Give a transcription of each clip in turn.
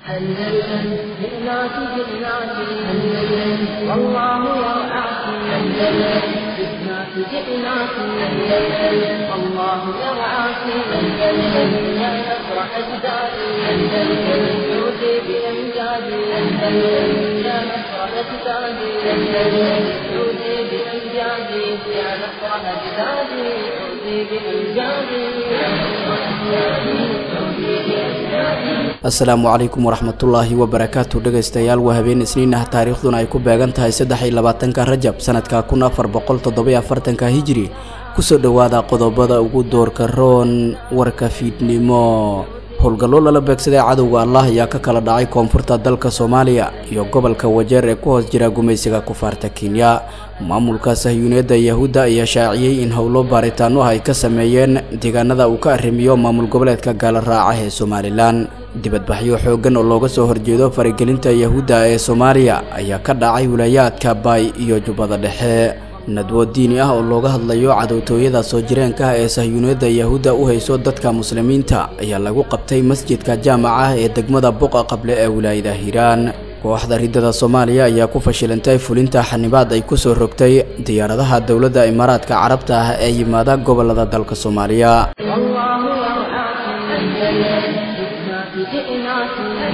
أندلسن جئناك جئناك أندلسن والله يرعاك أندلسن جئناك جئناك أندلسن الله يرعاك أندلسن يا نصر أجدادي أندلسن عودي بأمجادي أندلسن يا نصر أجدادي أندلسن عودي بأمجادي يا نصر أجدادي عودي بأمجادي يا نصر أجدادي عودي بأمجادي asalaamu calaykum waraxmatullaahi wabarakaatu dhegaystayaal waa habeen isniin ah taariikhduna ay ku beegan tahay saddex iyo labaatanka rajab sanadka kun afar boqol toddobiyo afartanka hijiri kusoo dhowaada qodobada ugu doorka roon warka fiidnimo howlgallo lala beegsaday cadowga allah ayaa ka kala dhacay koonfurta dalka soomaaliya iyo gobolka wajeer ee ku hoos jira gumaysiga kufaarta kenya maamulka sahyuuneedda yahuudda ayaa shaaciyey in howlo baaritaano ah ay ka sameeyeen deegaanada uu ka arrimiyo maamul goboleedka gaala raaca ee somalilan dibadbaxyo xooggan oo looga soo horjeedo faragelinta yahuudda ee soomaaliya ayaa ka dhacay wilaayaadka baay iyo jubbada dhexe nadwo diini ah oo looga hadlayo cadowtooyada soo jireenka ah ee sahyuuneedda yahuudda u hayso dadka muslimiinta ayaa lagu qabtay masjidka jaamaca ah ee degmada buqa qable ee wilaayada hiiraan kooxda riddada soomaaliya ayaa ku fashilantay fulinta xanibaad ay kusoo rogtay diyaaradaha dowladda imaaraadka carabta ah ee yimaada gobolada dalka soomaaliya جئناك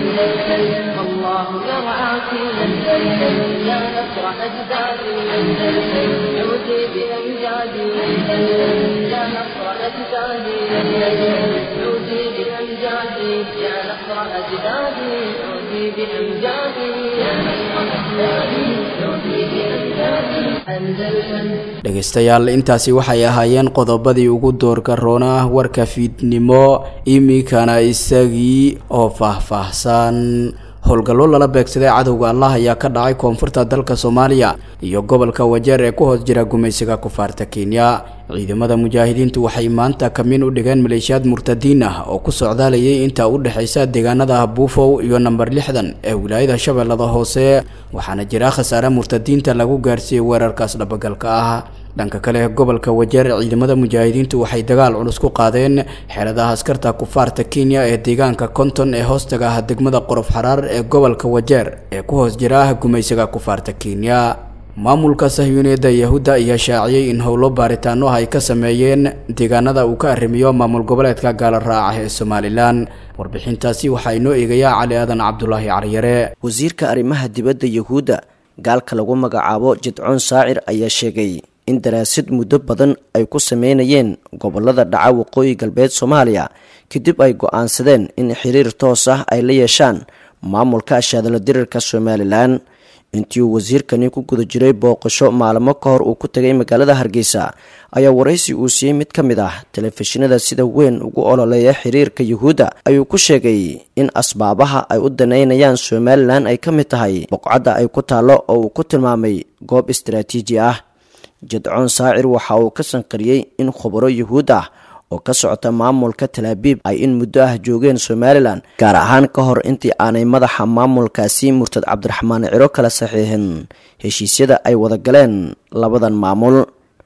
أندلسن الله يرعاك أندلسن يا نصر أجدادي أندلسن عودي بأمجادي أندلسن يا نصر أجدادي أندلسن عودي بأمجادي يا نصر أجدادي عودي بأمجادي يا نصر أجدادي عودي بأمجادي أندلسن dhegaystayaal intaasi waxay ahaayeen qodobadii ugu doorka roona warka fiidnimo iminkana isagii oo faahfaahsan howlgallo lala beegsaday cadowga allah ayaa ka dhacay koonfurta dalka soomaaliya iyo gobolka wajeer ee ku hoos jira gumaysiga kufaarta kenya ciidamada mujaahidiintu waxay maanta kamin u dhigeen maleeshiyaad murtadiin ah oo ku socdaalayay inta u dhexaysa deegaanada buufow iyo namber lixdan ee wilaayada shabeellada hoose waxaana jira khasaare murtadiinta lagu gaarsiiyey weerarkaas dhabagalka ah dhanka kale gobolka wajeer ciidamada mujaahidiintu waxay dagaal culus ku qaadeen xeeladaha askarta kufaarta kenya ee deegaanka konton ee hoostaga ah degmada qorof xaraar ee gobolka wajeer ee ku hoos jira gumaysiga kufaarta kenya maamulka sahyuuneedda yahuudda ayaa shaaciyey in howlo baaritaano ah ay ka sameeyeen deegaanada uu ka arrimiyo maamul goboleedka gaala raaca ee somalilan warbixintaasi waxaa inoo eegayaa cali aadan cabdulaahi caryare wasiirka arrimaha dibadda yahuudda gaalka lagu magacaabo jidcoon saacir ayaa sheegay in daraasid muddo badan ay ku sameynayeen gobolada dhaca waqooyi galbeed soomaaliya kadib ay go-aansadeen in xiriir toos ah ay la yeeshaan maamulka ashaadala dirirka somalilan intii uu wasiirkani ku guda jiray booqasho maalmo ka hor uu ku tegay magaalada hargeysa ayaa waraysi uu siiyey mid ka mid ah telefishinada sida weyn ugu ololeeya xiriirka yuhuudda ayuu ku sheegay in asbaabaha ay u daneynayaan somalilan ay ka mid tahay boqcadda ay ku taallo oo uu ku tilmaamay goob istaraatiiji ah jadcoon saacir waxa uu ka sanqariyey in khubaro yuhuud ah oo ka socota maamulka talaabiib ay in muddo ah joogeen somalilan gaar ahaan ka hor intii aanay madaxa maamulkaasi murtad cabdiraxmaan ciro kala saxiixin heshiisyada ay wada galeen labadan maamul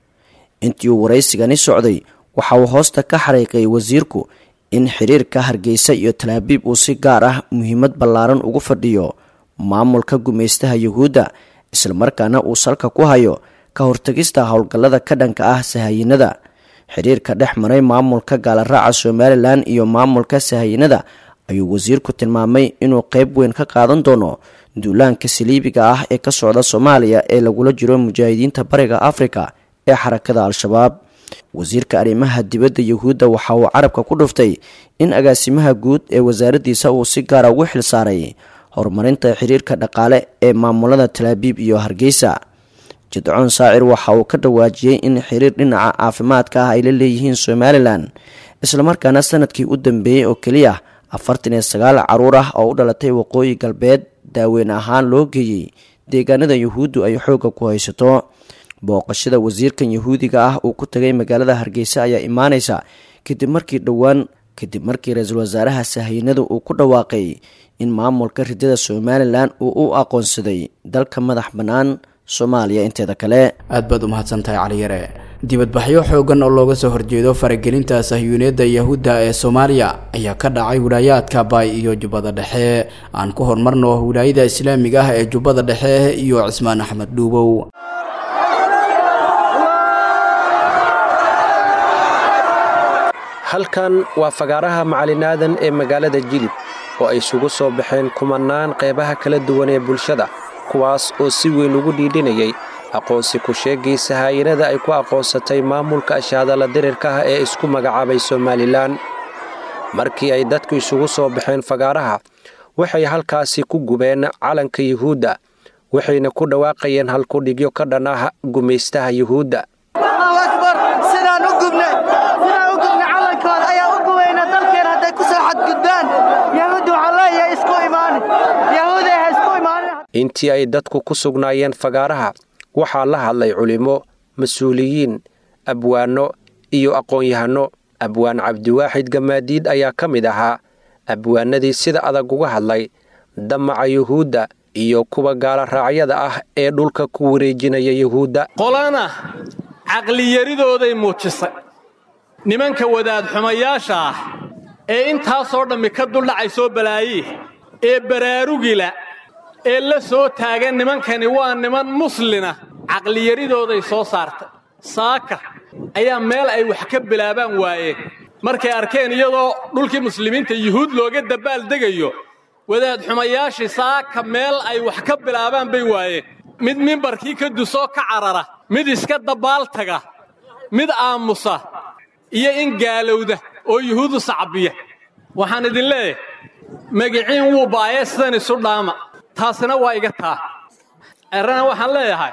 intii uu waraysigani socday waxa uu hoosta ka xariiqay wasiirku in xiriirka hargeysa iyo talaabiib uu si gaar ah muhiimad ballaaran ugu fadhiyo maamulka gumaystaha yuhuudda islamarkaana uu salka ku hayo ka hortagista howlgallada ka dhanka ah sahayinada xiriirka dhex maray maamulka gaalaraaca somalilan iyo maamulka sahayinada ayuu wasiirku tilmaamay inuu qeyb weyn ka qaadan doono duulaanka saliibiga ah ee ka socda soomaaliya ee lagula jiro mujaahidiinta bariga afrika ee xarakada al-shabaab wasiirka arrimaha dibadda yuhuudda waxa uu carabka ku dhuftay in agaasimaha guud ee wasaaraddiisa uu si gaara ugu xil saaray horumarinta xiriirka dhaqaale ee maamulada talaabiib iyo hargeysa jidcoon saacir waxa uu ka dhawaajiyey in xiriir dhinaca caafimaadka ah ay la leeyihiin somalilan islamarkaana sanadkii u dambeeyey oo keliya afartan iyo sagaal caruur ah oo u dhalatay waqooyi galbeed daaweyn ahaan loo geeyey deegaanada yuhuuddu ay xoogga ku haysato booqashada wasiirkan yahuudiga ah uu ku tagay magaalada hargeysa ayaa imaaneysa kadib markii dhowaan kadib markii ra-iisul wasaaraha sahaynada uu ku dhawaaqay in maamulka ridada somalilan uu u aqoonsaday dalka madax bannaan soomaaliya inteeda kale aad baad u mahadsantahay caliyare dibadbaxyo xoogan oo looga soo horjeedo faragelinta sahyuuniyadda yahuudda ee soomaaliya ayaa ka dhacay wilaayaadka baay iyo jubbada dhexe aan ku horumarno wilaayada islaamiga ah ee jubbada dhexe iyo cismaan axmed dhuubow halkan waa fagaaraha macalinaadan ee magaalada jilib oo ay isugu soo baxeen kumannaan qeybaha kala duwan ee bulshada kuwaas oo si weyn ugu dhiidhinayay aqoonsi ku-sheegiisa haayinada ay ku aqoonsatay maamulka ashaadala dirirka ah ee isku magacaabay somalilan markii ay dadku isugu soo baxeen fagaaraha waxay halkaasi ku gubeen calanka yuhuudda waxayna ku dhawaaqayeen halkudhigyo ka dhan ah gumaystaha yuhuudda intii ay dadku ku sugnaayeen fagaaraha waxaa la hadlay culimmo mas-uuliyiin abwaanno iyo aqoon-yahanno abwaan cabdiwaaxid gamaadiid ayaa ka mid ahaa abwaanadii sida adag uga hadlay damaca yuhuudda iyo kuwa gaala raacyada ah ee dhulka ku wareejinaya yuhuudda qolana caqliyaridooday muujisay nimanka wadaadxumayaasha ah ee intaasoo dhammi ka duldhacay soo balaaye ee baraarugila ee la soo taagan nimankani waa niman muslina caqliyaridooday soo saartay saaka ayaa meel ay wax ka bilaabaan waayeen markay arkeen iyadoo dhulkii muslimiinta yuhuud looga dabaaldegayo wadaadxumayaashii saaka meel ay wax ka bilaabaan bay waayeen mid mimbarkii ka dusoo ka carara mid iska dabaaltaga mid aamusa iyo in gaalowda oo yuhuudu sacbiya waxaan idin leeyahay magiciin wuu baayee sidan isu dhaama taasina waa iga taa errana waxaan leeyahay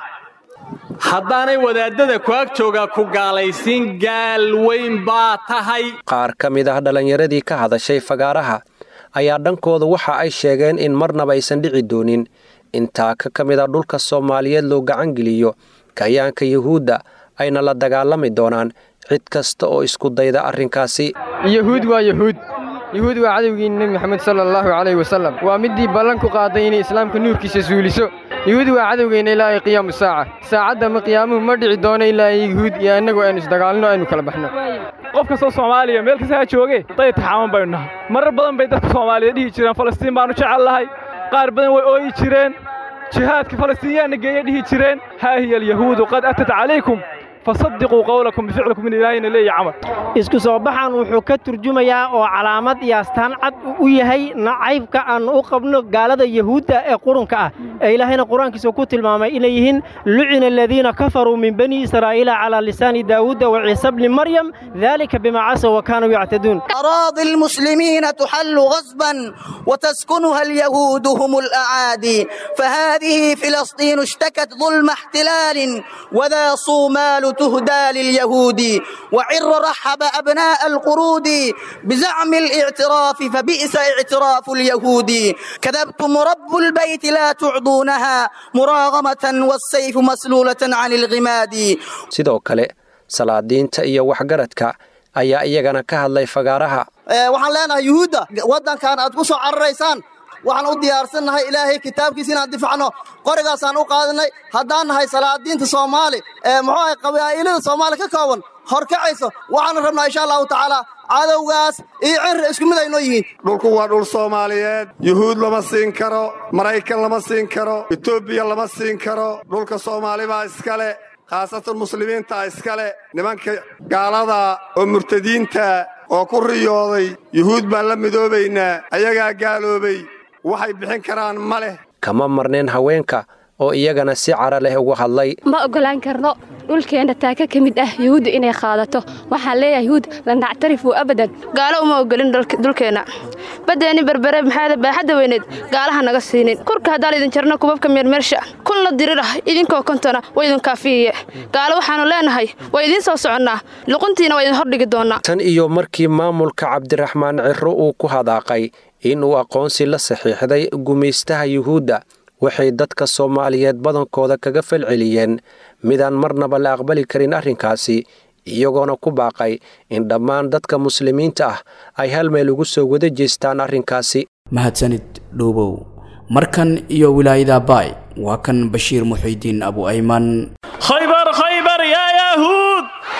haddaanay wadaaddada ku ag joogaa ku gaalaysiin gaal weyn baa tahay qaar ka mid ah dhallinyaradii ka hadashay fagaaraha ayaa dhankooda waxa ay sheegeen in marnaba aysan dhici doonin in taaka ka mid a dhulka soomaaliyeed loo gacangeliyo kayaanka yuhuudda ayna la dagaalami doonaan cid kasta oo isku dayda arrinkaasi yuhuud waa yuhuud yuhuud waa cadowgii nebi moxamed sala allahu calayh wasallam waa middii ballan ku qaaday inay islaamka nuurkiisa suuliso yuhuud waa cadowgeenna ilaa ay qiyaamu saaca saacadda ma qiyaamuhu ma dhici doono ilaa ay yuhuud iyo innagu aynu isdagaalno aynu kala baxno qof kastoo soomaaliya meel kasta ha jooge day taxaaman baynu nahay marar badan bay dadka soomaaliya dhihi jireen falastiin baannu jecel lahay qaar badan way ooyi jireen jihaadka falastiinyaanna geeya dhihi jireen haa hiya alyahuudu qad atat calaykum fasadiquu qowlakum bificlikum in ilaahayna leeya camal isku soo baxan wuxuu ka turjumayaa oo calaamad iyo astaan cad u yahay nacaybka aan u qabno gaalada yahuudda ee qurunka ah ee ilaahayna qur-aankiisa ku tilmaamay inay yihiin lucina aladiina kafaruu min bani israa'iila calaa lisaani daawuuda wa ciise bni maryam dalika bima casaw wa kaanuu yactaduun أراضي المسلمين تحل غصبا وتسكنها اليهود هم الأعادي فهذه فلسطين اشتكت ظلم احتلال وذا صومال تهدى لليهود وعر رحب أبناء القرود بزعم الاعتراف فبئس اعتراف اليهود كذبتم رب البيت لا تعضونها مراغمة والسيف مسلولة عن الغماد sidoo kale salaadiinta iyo waxgaradka ayaa iyagana ka hadlay fagaaraha waxaan leenahay yuhuudda waddankan aad ku soo cararaysaan waxaan u diyaarsannahay ilaahay kitaabkiisa inaan difacno qorigaasaan u qaadinay haddaan nahay salaadiinta soomaali ee muxuu ahay qabaa'ilada soomaali ka kooban horkacayso waxaanu rabnaa insha allahu tacaala cadowgaas iyo cirri isku mid aynoo yihiin dhulku waa dhul soomaaliyeed yuhuud lama siin karo maraykan lama siin karo etoobiya lama siin karo dhulka soomaali baa iskale khaasatan muslimiintaa iskale nimanka gaalada oo murtadiinta oo ku riyooday yuhuud baan la midoobaynaa ayagaa gaaloobay waxay bixin karaan ma leh kama marneen haweenka oo iyagana si cara leh ugu hadlay ma oggolaan karno dhulkeenna taaka ka mid ah yuhuudda inay qaadato waxaan leeyahay yuhuud lan nactarifu abadan gaalo uma oggolin dhulkeenna baddeenni berbere maxaada baaxadda weyneed gaalaha naga siinin kurka haddaan idin jarno kubabka meermeersha kunla dirirah idinkoo kontona waa idin kaafiyiye gaalo waxaannu leenahay waa idiin soo soconnaa luquntiina waa idin hordhigi doonnaa tan iyo markii maamulka cabdiraxmaan cirro uu ku hadaaqay inuu aqoonsi la saxiixday gumaystaha yuhuudda waxay dadka soomaaliyeed badankooda kaga falceliyeen midaan marnaba la aqbali karin arrinkaasi iyagoona ku baaqay in dhammaan dadka muslimiinta ah ay hal meel ugu soo wada jeestaan arrinkaasi mahadsanid dhuubow markan iyo wilaayada baay waa kan bashiir muxiidiin abu ayman khaybar khaybar yaa yahuud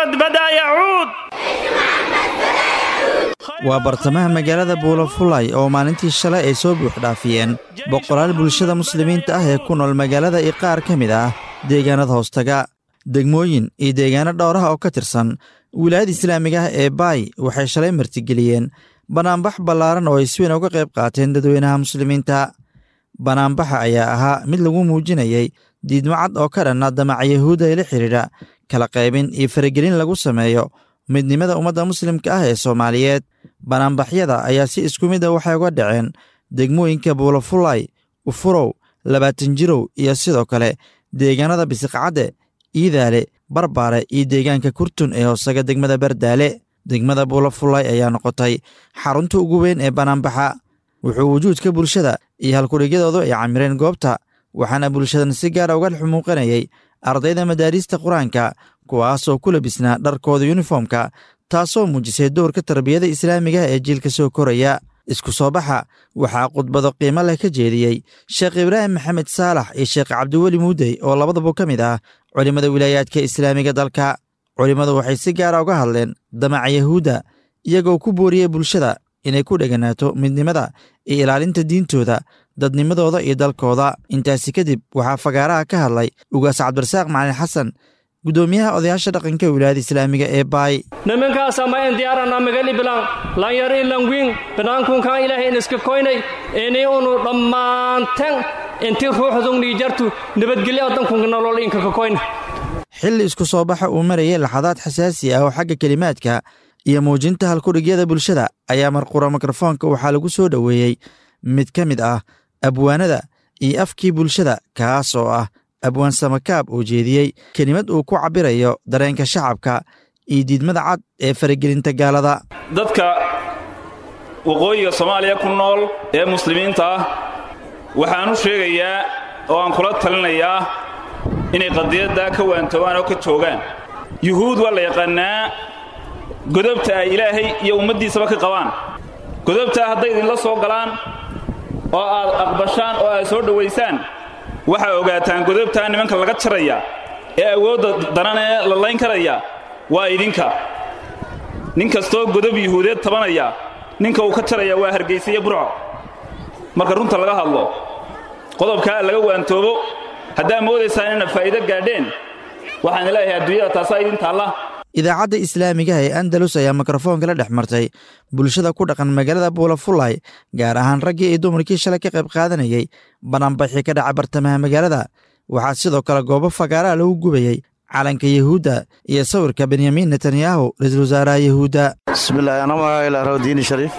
محمد بدأ يعود waa bartamaha magaalada buulafulay oo maalintii shalay ay soo buuxdhaafiyeen boqolaal bulshada muslimiinta ah ee ku nool magaalada iyo qaar ka mid ah deegaanada hoostaga degmooyin iyo deegaano dhowraha oo ka tirsan wilaayada islaamiga ah ee baay waxay shalay martigeliyeen banaanbax ballaaran oo ay si weyn uga qayb qaateen dadweynaha muslimiinta banaanbaxa ayaa ahaa mid lagu muujinayay diidmo cad oo ka dhanna damaca yahuudda ee la xidhiidha kala qaybin iyo faragelin lagu sameeyo midnimada ummadda muslimka ah ee soomaaliyeed banaanbaxyada ayaa si isku mid a waxay uga dhaceen degmooyinka buulafulay ufurow labaatan jirow iyo sidoo kale deegaanada bisiqcadde iidaale barbaare iyo deegaanka kurtun ee hoosaga degmada bardaale degmada buulafulay ayaa noqotay xarunta ugu weyn ee banaanbaxa wuxuu wujuudka bulshada iyo halkudhigyadoodu ay camireen goobta waxaana bulshadan si gaara uga xumuuqanayay ardayda madaariista qur-aanka kuwaasoo ku labisnaa dharkooda yuniformka taasoo muujisay dowrka tarbiyada islaamiga ee jiilka soo koraya isku soo baxa waxaa khudbado qiimo leh ka jeediyey sheekh ibraahim maxamed saalax iyo sheekh cabdiweli muudey oo labadaba ka mid ah culimmada wilaayaadka islaamiga dalka culimmadu waxay si gaara uga hadleen damaca yahuudda iyagoo ku booriyey bulshada inay ku dheganaato midnimada iyo ilaalinta diintooda dadnimadooda iyo dalkooda intaasi kadib waxaa fagaaraha ka hadlay ugaas cabdirasaaq macalin xasan guddoomiyaha odayaasha dhaqanka wilaayada islaamiga ee baay nimankaasa ma en diyaarana magali bilan lanyar ilan wiin banaankunkan ilaahay in iska koynay ini unu dhammaanten inti ruuxdungni jartu nabadgelyo dankunka nolol inka ka koyna xilli isku soo baxa uu marayay laxadaad xasaasi ah oo xagga kelimaadka iyo muujinta halkudhigyada bulshada ayaa marqura mikrofoonka waxaa lagu soo dhoweeyey mid ka mid ah abwaanada iyo afkii bulshada kaas oo ah abwaan samakaab oo jeediyey kelimad uu ku cabbirayo dareenka shacabka iyo diidmada cad ee faragelinta gaalada dadka waqooyiga soomaaliya ku nool ee muslimiinta ah waxaan u sheegayaa oo aan kula talinayaa inay qadiyaddaa ka waantoobaan oo ka joogaan yuhuud waa la yaqaannaa godobta ay ilaahay iyo ummaddiisaba ka qabaan godobtaa hadday idinla soo galaan oo aad aqbashaan oo aad soo dhowaysaan waxaa ogaataan godobtaa nimanka laga jaraya ee awoodda daran ee la layn karaya waa idinka nin kastoo godob yuhuudeed tabanaya ninka uu ka jaraya waa hargaysa iyo burco marka runta laga hadlo qodobkaa laga waantoobo haddaa moodaysaan inaad faa'iido gaadheen waxaan leeyahay adduunyada taasaa idin taalla idaacadda islaamigaha ee andalus ayaa mikrofoonka la dhex martay bulshada ku dhaqan magaalada buulafulay gaar ahaan raggii iyo dumarkii shalay ka qayb qaadanayay banaanbaxii ka dhaca bartamaha magaalada waxaa sidoo kale goobo fagaaraha lagu gubayey calanka yahuudda iyo sawirka benyamin netanyahu ra-iisul wasaaraha yahuudda bismillahi ana magacaila rawdiini shariif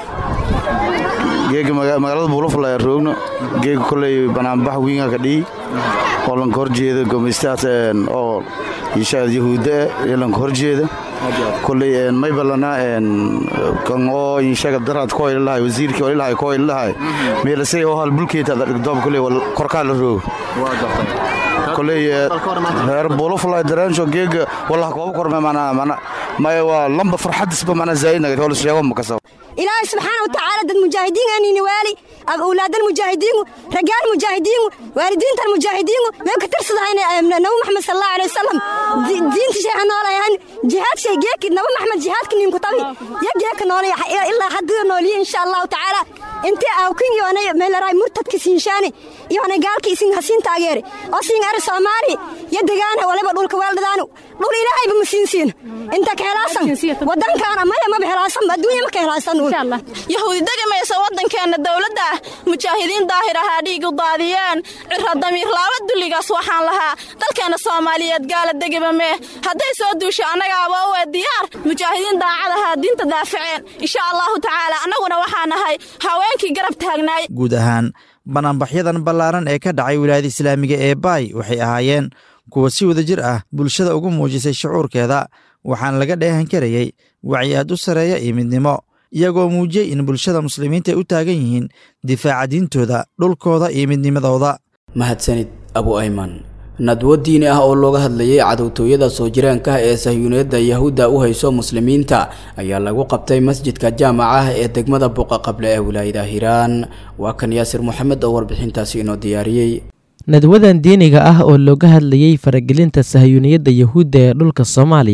geega magaalada buulafulay roogno geega koley banaanbax wiinga ka dhihi oo lanka horjeeda gomeystaas oo inshaad yahuudda ee lanka horjeeda koley maybalana kan oo inshaga daraad ko ilahay wasiirkii oo ilahay ko ilahay meelasay oo hal bulkeeta doob koley korkaa la roogo koley reer buulafulay dareensho geega wallah kooba korme mana mana maya waa lamba farxadisba mana zaa'idnaga holis sheego makasab ilaahay subxaana wa tacaala dad mujaahidiin aanini waali awlaadal mujaahidiingu ragaal mujaahidiingu waalidiintan mujaahidiingu meel ka tirsadahayna nabi maxamed sal allahu alay wasalam diinta sheexa noolayahan jihaad shay geeki nabi maxamed jihaadka ninku tabi ya geeka noolaya ilaa hadduu nooliye insha allahu tacaala intii awkin yoonay meelaray murtadka siinshaani yoonay gaalka isin hasiin taageere oo siin ari soomaali ya degaana waliba dhulka weeldhadaanu dhul ilaahayba ma siinsiin inta ka helaasan wadankaana maya maba helaasan adduunya ma ka helaasan yahuudi degamaysa waddankeenna dowladda mujaahidiin daahir ahaa dhiig u daadiyeen cira damiir laaba dulligaas waxaan lahaa dalkeenna soomaaliyeed gaala degaba mee hadday soo duusho annagaaba uwe diyaar mujaahidiin daacad ahaa diinta daafaceen insha allahu tacaala annaguna waxaa nahay haweenkii garab taagnaay guud ahaan banaanbaxyadan ballaaran ee ka dhacay wilaayada islaamiga ee baay waxay ahaayeen kuwa si wada jir ah bulshada ugu muujisay shucuurkeeda waxaana laga dheehan karayey wacyi aad u sarreeya iyo midnimo iyagoo muujiyey in bulshada muslimiinta ay u taagan yihiin difaaca diintooda dhulkooda iyo midnimadooda mahadsanid abu ayman nadwo diini ah oo looga hadlayay cadowtooyada soo jireenka ee sahyuuniyadda yahuudda u hayso muslimiinta ayaa lagu qabtay masjidka jaamaca ah ee degmada buqa qable ee wilaayada hiiraan waa kan yaasir moxamed oo warbixintaasi inoo diyaariyey nadwadan diiniga ah oo looga hadlayey faragelinta sahyuuniyadda yahuudda ee dhulka soomaaliya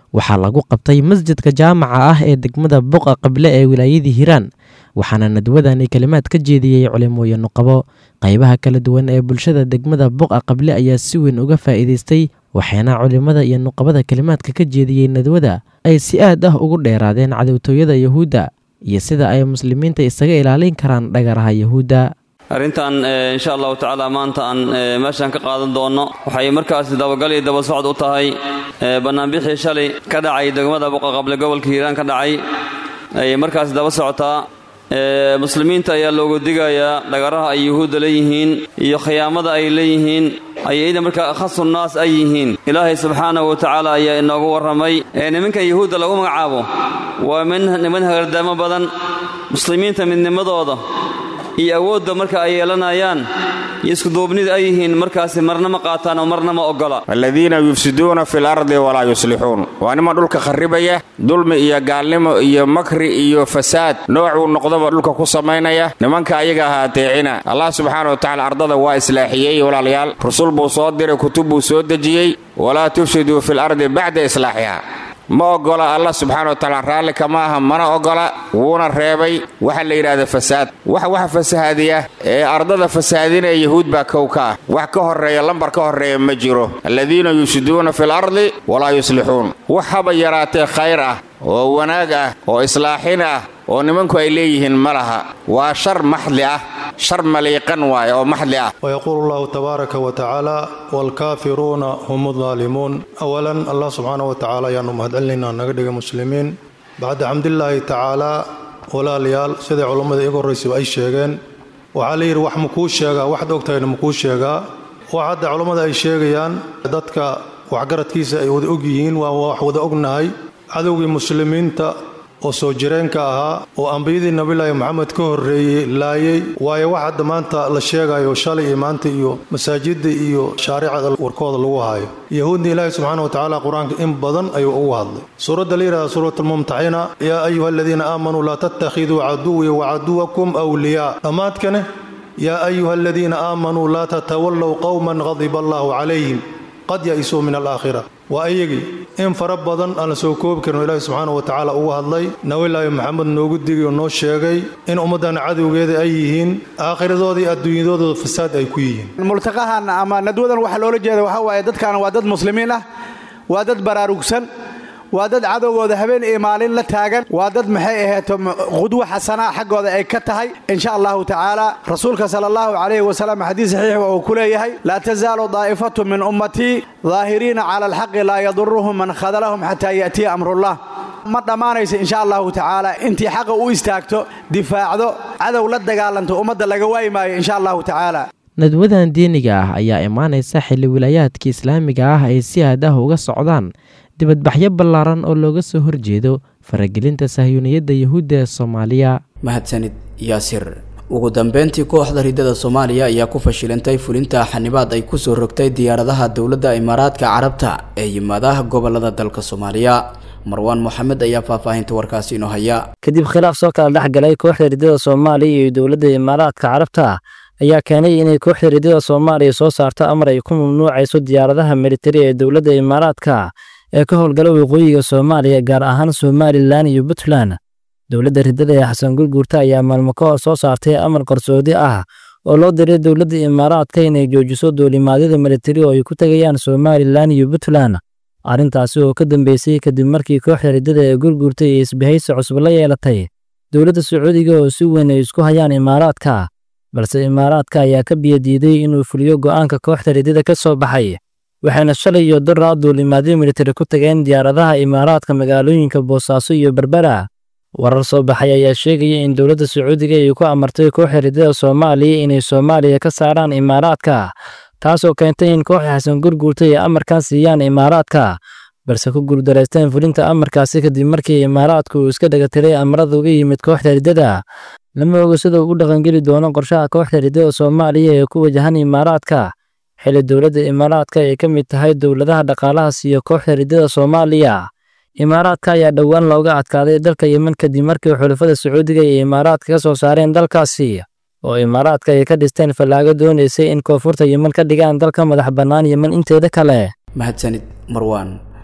waxaa lagu qabtay masjidka jaamaca ah ee degmada buqa qable ee wilaayadii hiiraan waxaana nadwadani kalimaad ka jeediyey culimooyin nuqabo qaybaha kala duwan ee bulshada degmada buqa qable ayaa si weyn uga faa'iidaystay waxaana culimmada iyo nuqabada kalimaadka ka jeediyey nadwada ay si aad ah ugu dheeraadeen cadowtooyada yuhuudda iyo sida ay muslimiinta isaga ilaalin karaan dhagaraha yuhuudda arrintan insha allahu tacaala maanta aan meeshaan ka qaadan doonno waxay markaasi dabagal iyo daba socod u tahay bannaanbixii shalay ka dhacay degmada buqaqable gobolka hiiraan ka dhacay ayay markaasi daba socotaa muslimiinta ayaa loogu digayaa dhagaraha ay yuhuudda leeyihiin iyo khiyaamada ay leeyihiin ayayda markaa khasu naas ay yihiin ilaahay subxaanahu wa tacaala ayaa inoogu warramay nimankan yuhuudda lagu magacaabo waa niman hagardaamo badan muslimiinta midnimadooda iyo awoodda marka ay yeelanayaan iyo iskuduubnida ay yihiin markaasi marna ma qaataan oo marna ma oggola aladiina yufsiduuna fi lardi walaa yuslixuun waa niman dhulka kharribaya dulmi iyo gaalnimo iyo makri iyo fasaad noocuu noqdaba dhulka ku samaynaya nimanka ayaga ahaa ateecina allah subxaana wa tacala ardada waa islaaxiyey walaalayaal rusul buu soo diray kutub buu soo dejiyey walaa tufsiduu fi lardi bacda islaaxiha ma oggola allah subxaana wa tacaala raalli kama aha mana oggola wuuna reebay waxa la yidhaahda fasaad wax waxa fasahaadiya ee ardada fasahaadinaya yahuud baa kow ka ah wax ka horreeya lambar ka horreeya ma jiro aladiina yufsiduuna fi lardi walaa yuslixuun wax haba yaraatee khayr ah oo wanaag ah oo islaaxin ah oo nimanku ay leeyihiin ma laha waa shar maxli ah shar maliiqan waaye oo maxli ah ويقول الله تبارك وتعالى والكافرون هم الظالمون أولا الله سبحانه وتعالى يانو مهدلنا نقدق مسلمين بعد حمد الله تعالى ولا ليال سيدي علماء إيقو الرئيس أي شيغين وعلي wax makuu sheegaa waxaad ogtahayna makuu sheegaa wax hadda culammada ay sheegayaan dadka waxgaradkiisa ay wada og yihiin waa wax wada ognahay cadowgii muslimiinta oo soo jireenka ahaa oo ambiyadii nabilaahi moxamed ka horreeyey laayay waayo wax hadda maanta la sheegayo shalay iyo maanta iyo masaajidda iyo shaaricada warkooda lagu haayo yahuudna ilaahi subxaana wa tacaala qur-aanka in badan ayuu ugu hadlay suuradda la yidhahda suuratulmumtaxina yaa ayuha aladiina aamanuu laa tattakhiduu caduwii wacaduwakum wliyaa dhammaadkane yaa ayuha aladiina aamanuu laa tatawallow qowman qadiba allaahu calayhim qad ya-isuu min alaakhira waa iyagii in fara badan aan la soo koobi karin oo ilaahi subxaana wa tacaala ugu hadlay nabilaahi maxamed noogu digay oo noo sheegay in ummaddan cadowgeeda ay yihiin aakhiradooda iyo adduunyadooda fasaad ay ku yihiin multaqahan ama nadwadan waxaa loola jeeda waxaa waaye dadkan waa dad muslimiin ah waa dad baraarugsan waa dad cadowgooda habeen iyo maalin la taagan waa dad maxay aheeto qudwo xasana xaggooda ay ka tahay insha allahu tacaala rasuulka sala allahu calayhi wasalam xadiis saxiix uu ku leeyahay laa tasaalu daa'ifatu min ummatii daahiriina cala alxaqi laa yaduruhum man khadalahum xataa ya'tiya amrullah ma dhammaanaysa insha allahu tacaala intii xaqa u istaagto difaacdo cadow la dagaalanto ummadda laga waayi maayo insha allahu tacaala nadwadan diiniga ah ayaa imaanaysa xilli wilaayaadka islaamiga ah ay si aad ah uga socdaan dibadbaxyo ballaaran oo looga soo horjeedo faragelinta sahyuuniyadda yuhuudda ee soomaaliya mahadsanid yaasir ugu dambeyntii kooxda ridada soomaaliya ayaa ku fashilantay fulinta xanibaad ay kusoo rogtay diyaaradaha dowladda imaaraadka carabta ee yimaadaha gobolada dalka soomaaliya marwaan moxamed ayaa faahfaahinta warkaasi inoo haya kadib khilaaf soo kala dhex galay kooxda ridada soomaaliya iyo dowladda imaaraadka carabta ayaa keenay inay kooxda ridada soomaaliya soo saarto amar ay ku mamnuucayso diyaaradaha militari ee dowladda imaaraadka ee ka howlgala waqooyiga soomaaliya gaar ahaan somalilan iyo puntland dowladda ridada ee xasan gurguurta ayaa maalmo ka hor soo saartay amar qarsoodi ah oo loo diray dowladda imaaraadka inay joojiso duulimaadyada militari oo ay ku tegayaan somalilan iyo puntland arrintaasi oo ka dambeysay kadib markii kooxda ridada ee gurguurta iyo isbahaysi cusub la yeelatay dowladda sacuudiga oo si weyn ay isku hayaan imaaraadka balse imaaraadka ayaa ka biyadiiday inuu fuliyo go'aanka kooxda ridada ka soo baxay waxayna shalay iyo daraa duulimaadyo militari ku tageen diyaaradaha imaaraadka magaalooyinka boosaaso iyo berbera warar soo baxay ayaa sheegaya in dowladda sacuudiga ay ku amartay kooxda ridada soomaaliya inay soomaaliya ka saaraan imaaraadka taasoo keentay in kooxda xasan gurguurta ay amarkan siiyaan imaaraadka balse ku guuldareysteen fulinta amarkaasi kadib markii imaaraadku uu iska dhegatiray amarada uga yimid kooxda ridada lama oga sida uu u dhaqangeli doono qorshaha kooxda ridada soomaaliya ee ku wajahan imaaraadka xilli dowladda imaaraadka ay ka mid tahay dowladaha dhaqaalaha siiyo kooxda ridada soomaaliya imaaraadka ayaa dhowaan looga adkaaday dalka yemen kadib markii xulafada sacuudiga iyo imaaraadka ka soo saareen dalkaasi oo imaaraadka ay ka dhisteen fallaago doonaysay in koonfurta yemen ka dhigaan dalka madax bannaan yemen inteeda kale mahadsanid marwaan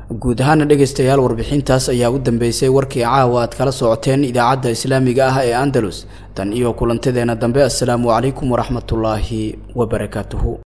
guud ahaana dhegaystayaal warbixintaas ayaa u dambeysay warkii caawa aad kala socoteen idaacadda islaamiga ah ee andalus tan iyo kulantadeena dambe assalaamu calaykum waraxmatullaahi wabarakaatuhu